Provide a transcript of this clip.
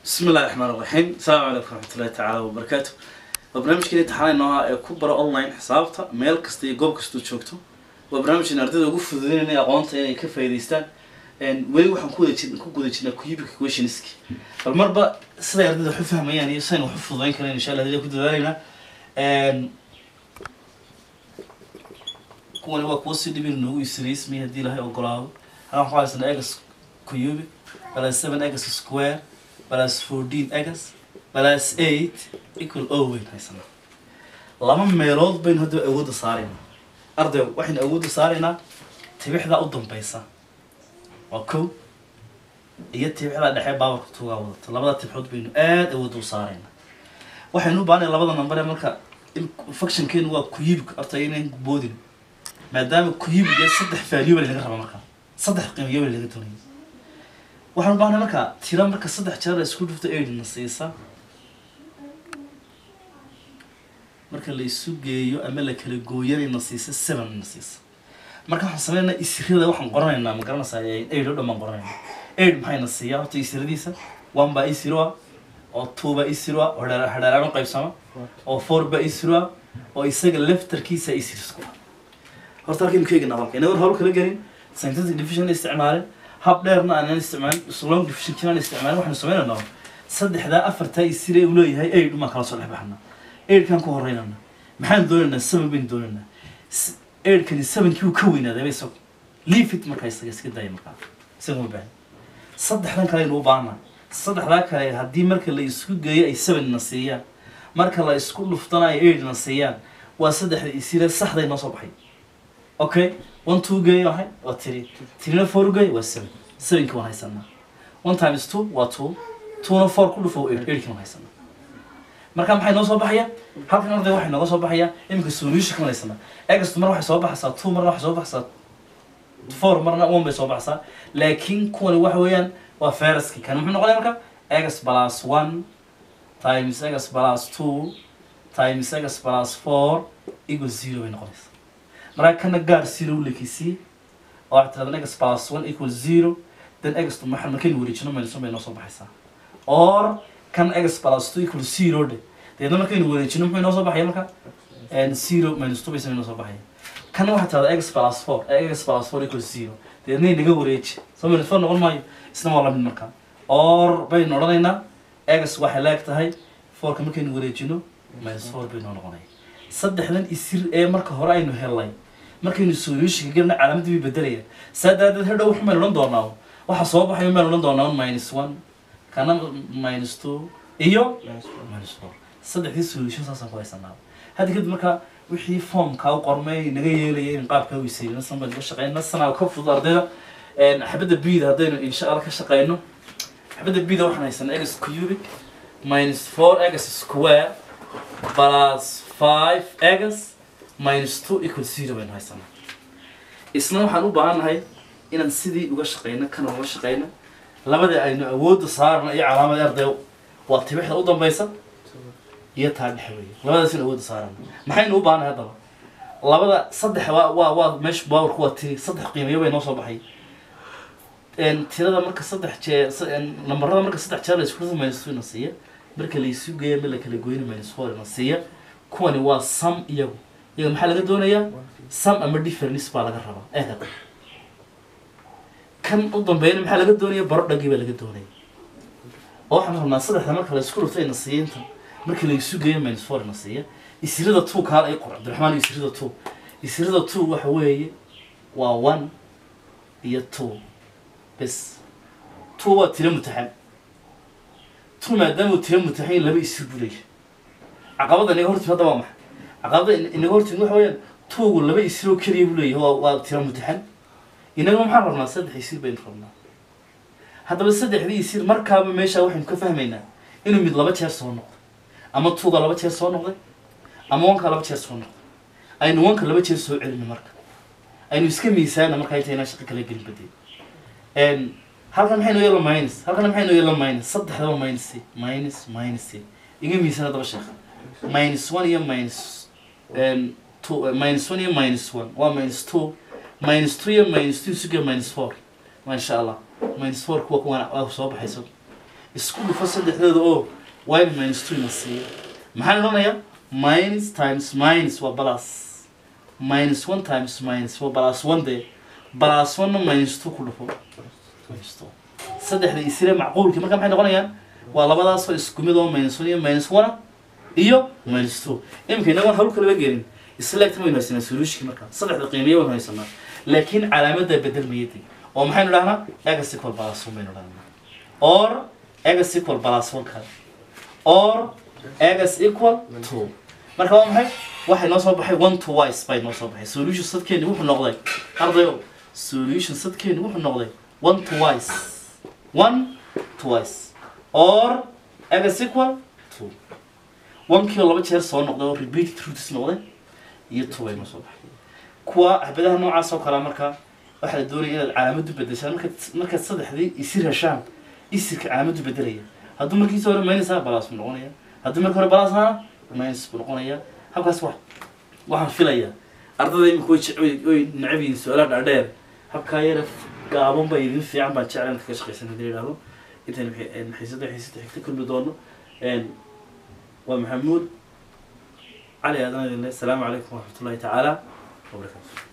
بسم الله الرحمن الرحيم السلام عليكم ورحمة الله تعالى وبركاته وبرنامجكين امتحان nooha ee ku bara online xisaabta meel kasta iyo goob kasta joogto waa barnaamijkan ardayda ugu fududeynaya aqoonta inay ka faa'iidaystaan weli waxaan ku wada jir ku guda jirnaa cubic questionski bal marba siday ardayda wax u fahmayaan iyo sidan wax u fududeyn kareen insha allah hadii ku dadaalaynaa kuwani waa kuwa si dhibin noogu isriismay haddii ilahay ogolaado halkan waxaa haysanaa egas cubic plus seven egas square plus fourteen egas plus eight equal o weyn haysanaa laba meelood baynu hadda awoodda saaraynaa arday waxaynu awoodda saaraynaa tibixda u dambaysa waa kow iyo tibixda dhexe baabarka tuugaa wadata labada tibxood baynu aada awoodda u saaraynaa waxaynu u baahanay labada number ee marka functionkeenu waa kuyibik horta inayn boodin maadaama kuyibik ee saddex valuable laga raba markaa saddex qiimiyobal laga doonaya waxaan u baahnay markaa tira marka saddex jeer la isku dhufto aid na siisa marka la isu geeyo ama la kala gooyanay na siisa seven na siisa marka waxaan sameynaa isirada waxaan qoranaynaa ma garanaysaa aid oo dhan baan qoranaynaa aid maxay na siiyaa horta isiradiisa one baa isiro ah oo two baa isiro ah oo hadheer- hadheeraan u qaybsama oo four baa isiro ah oo isaga leftarkiisa isir isku ah horta halkaynu ka eegna halka inagoon hawl kala gelin scientific division isticmaalin hab dheerna aanan isticmaalin long division kinaan isticmaalin waxaanu sameynaynaa saddexdaa afartaa isire uu leeyahay aid umaan kala soo dhex baxnaa aidkaan ku horeynana maxaan doonaynaa seven baynu doonaynaa aidkani sevenkii uu ka weynaaday isagu leafit markaa isaga iska daya markaa isaga ma baahan saddexdan kale aynu u baahana saddexdaa kale haddii marka la isku geeyo ay seven na siiyaan marka la isku dhuftana ay aid na siiyaan waa saddexda isire saxday noo soo baxay okay one two geey wahay waa three threena four geey waa seven sevenki waan haysanaa one times two waa two twona four ku dhufo eight eightki waan haysanaa marka maxay noo soo baxaya halkan arday waxay nooga soo baxaya iminka solution kan haysanaa egastu mar waxay soo baxaysaa two marna waxay soo baxaysaa four marna one bay soo baxaysaa laakiin kuwani waxa weeyaan waa feraski kan muxuu noqonaya marka egas plus one times egas plus two times egas plus four equal zero bay noqonaysaa markaa kana gaar zero u lekisiye oo waxaa tirahdaa egas plus one equal zero then egas maxaa markaynu wareejino minus one bay noo soo baxaysaa or kan egas plus two equal zero dhe deedna markaynu wareejino muxuu inoo soo baxaya marka and zero minus two baysan inoo soo baxaya kan waxaa tirahdaa egas plus four egas plus four equal zero deedna inaga wareeji soo minus four noqon maayo isna waa lamid marka or baynu odhanaynaa egas waxay leeg tahay fourka markaynu wareejino minus four bay noo noqonaya saddexdan isir ee marka hore aynu helnay markaynu solutionka gelna calaamadii bay bedelaya saa daadeed hadhow waxu maynu odhan doonaa waxa soo baxayo maynu odhan doonaa minus one kana minus two iyo minus four saddexdii solution saasaan ku haysanaa hadda kadib marka wixii formkaa u qormay naga yeelaya in qaabkaa weysayna san baynu ka shaqeyna sanaa ka fudud ardayda xabadda bida haddaynu insha allah ka shaqeyno xabadda bida waxaan haysanaa egas cubic minus four egas square plus five egas minus two equal zero baynu haysanaa isna waxaan u baahannahay inaan sidii uga shaqeyno kana uga shaqeyno labada aynu awoodda saarna iyo calaamada arday waa tibixda u dambaysa iyo taa dhexe weeye labadaas in awoodda saarana maxaynu u baahannahay haddaba labada saddex waa waa waa meesha baawarku waa tiri saddex qiimeyo bay noo soo baxay tirada marka saddex jee nambarada marka saddex jeer la isku dhufo minus two na siiya marka la isu geeya ma la kala goyna minus four na siiya kuwani waa sum iyagu iyaga maxaa laga doonayaa sum ama difference baa laga rabaa eegada kan u dambeeyana maxaa laga doonaya baro dhagii baa laga doonaya oo waxaan rabnaa saddexda marka la isku dhufto ina siiya inta markii la isu geeyo minus four na siiya isirada two kaal ay qor cabdiraxmaan isirada two isirada two waxa weeye waa one iyo two bes two waa tiro mutaxan two maadaama uu tiro mutaxan laba isir buu leeyahay caqabada inaga hortimi hadda waa maxay caqabada inaga hortimi waxa weeyaan tuugu laba isiroo keliya buu leeyahay waa waa tiro mutaxan inaga maxaan rabnaa saddex isir baynu rabnaa haddaba saddexdii isir markaaba meesha waxaynu ka fahmaynaa inuu mid laba jeer soo noqday ama tuuga laba jeer soo noqday ama wanka laba jeer soo noqday aynu wanka laba jeer soo celino marka aynu iska miisaana marka intaynaa shaqo kala gelin badee halkan maxay noo yeela minus halkan maxay noo yeela minus saddexdaba minus minus minus iga miisaan haddaba sheekha minus one iyo minus two minus one iyo minus one waa minus two minus two iyo minus two suga minus four ما شاء الله minus four kuwa kuwan waa soo baxayso isku dhufo saddexdooda oo y minus two ina siiya maxaan odhanayaa minus times minus waa plus minus one times minus waa plus one dee plus one minus two ku dhufo minus two saddexda isire macquulkii marka maxay noqonayaan waa labadaasoo isku mid oo minus one iyo minus one iyo minus two iminka inagoon hawl kalaba gelin isleegta maynu haysanaa solutionki marka saddexda qiimiya waynu haysanaa laakiin calaamadda bedelmayadi oo maxaynu dhahnaa egas equal plus one baynu dhahnaa or egas equal plus one kale or egas equal two marka waa maxay waxay noo soo baxay one to wise bay noo soo baxay solution sadkeeni wuxuu noqday ardayo solution sadkeeni wuxuu noqday one to wise one to wise or egas equal two one kii oo laba jeer soo noqday oo repeated roots noqday iyo two bay noo soo baxay kuwa axbadaha noocaas oo kalea marka waxaa la doonaya inaad calaamadu bedeshaan markaad markaad saddexdii isir heshaan isirka calaamadu bedelaya hadduu markiisa hore minus balas buu noqonaya hadduu marka hore balas ahaana minus buu noqonaya habkaas wax waxaan filayaa ardada imika way jec- way way necab yihiin su-aalaha dhaadheer habkaa yara gaaban ba idin fiican baan jeclan inta ka shaqaysan hadii la yidhahdo intaan xiisada xiisada xigta kulmi doono waa maxamuud cali aadan idin leh asalaamu calaykum waraxmatullahi tacaala wabarakaatu